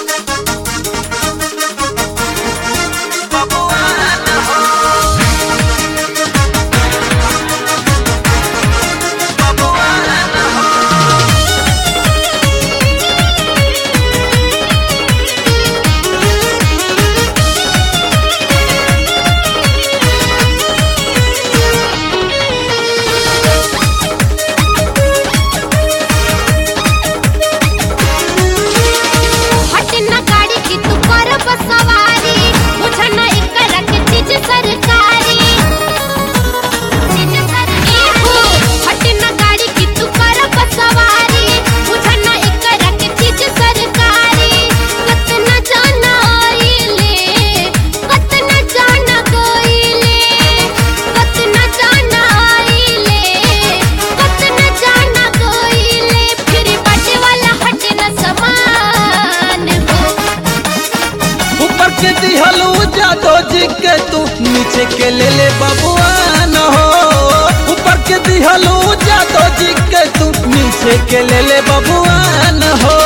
हटना गाड़ी की तू कर सवारी मुझे न एकरा के चीज सरकारी चीज सरकारी हटना गाड़ी की तू कर सवारी मुझे न एकरा के चीज सरकारी कतना जाना आइले कतना जाना गइले कतना जाना आइले कतना जाना गइले फिर बाटे वाला हटना समान हो ऊपर के दिहलू जादो जी के तू नीचे के ले ले बबुआन हो ऊपर के दिहलू जादो जी के तू नीचे के ले ले बबुआन हो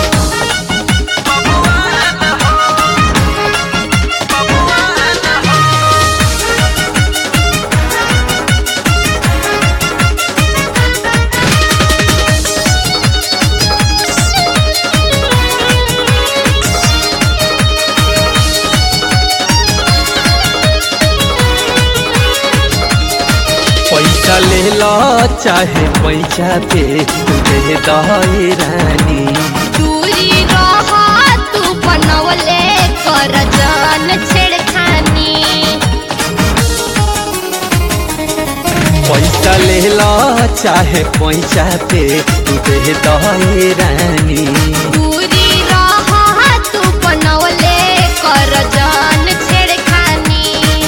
पैसा ले लो चाहे पैसा पे तू दे दही रानी दूरी रहा तू बनवले कर जान छेड़खानी पैसा ले लो चाहे पैसा पे तू दे दही रानी दूरी रहा तू बनवले कर जान छेड़खानी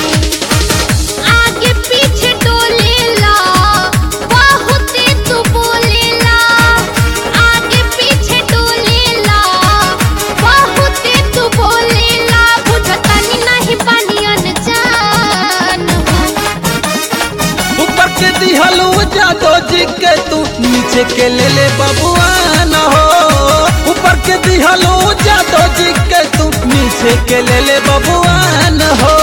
आगे पीछे डोलेला बहुत तू बोलेला आगे पीछे डोलेला बहुत तू बोलेला बुझतानी नहीं पानी अनजान हो ऊपर के दिहलू जादो जी के तू नीचे के ले ले बबुआन हो ऊपर के दिहलू जादो जी के तू नीचे के ले ले बबुआन हो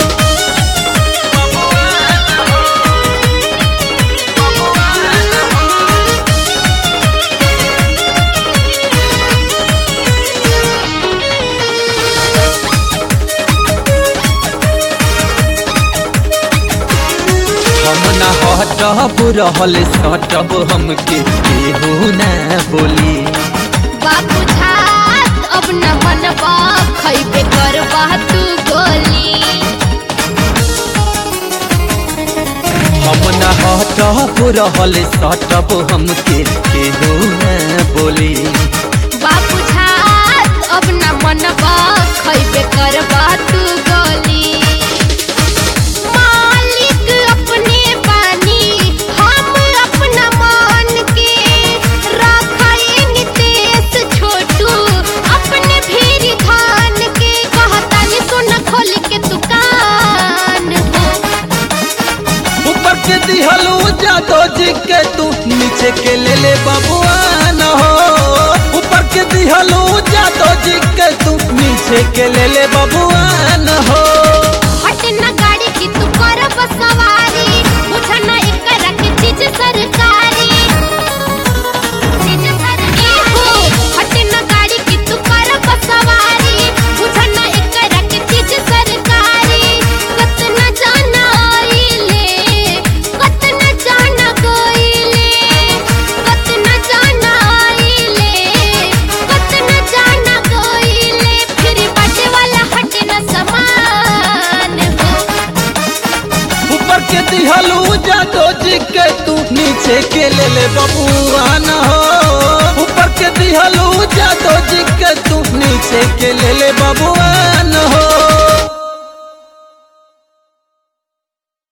हम ना हटब रहल सटब हमके केहू ना बोली बाबू झात अब न मनबा खैबे करबा तू गोली हम ना हटब रहल सटब हमके केहू ना बोली बाबू झात अब न मनबा खैबे करबा तू गोली मालिक अपने बानी हम अपना मान के रखाएंगे देश छोटू अपने भीरी धान के कहतानी सुन खोल के दुकान हो ऊपर के दिहलू जादो जी के तू नीचे के ले ले बबुआन हो ऊपर के दिहलू जादो जी के तू नीचे के ले ले बबुआन हो हटना गाड़ी की तू कर सवारी मुझे न एकरा के चीज सरकारी चीज सरकारी हटना गाड़ी की तू कर सवारी मुझे न एकरा के चीज सरकारी कतना जाना आइले कतना जाना गइले कतना जाना आइले कतना जाना गइले फिर बाटे वाला हटना समान हो ऊपर के दिहलू जादो जी के तू नीचे के ले ले बबुआन हो ऊपर के दिहलू जादो जी के तू नीचे के ले ले बबुआन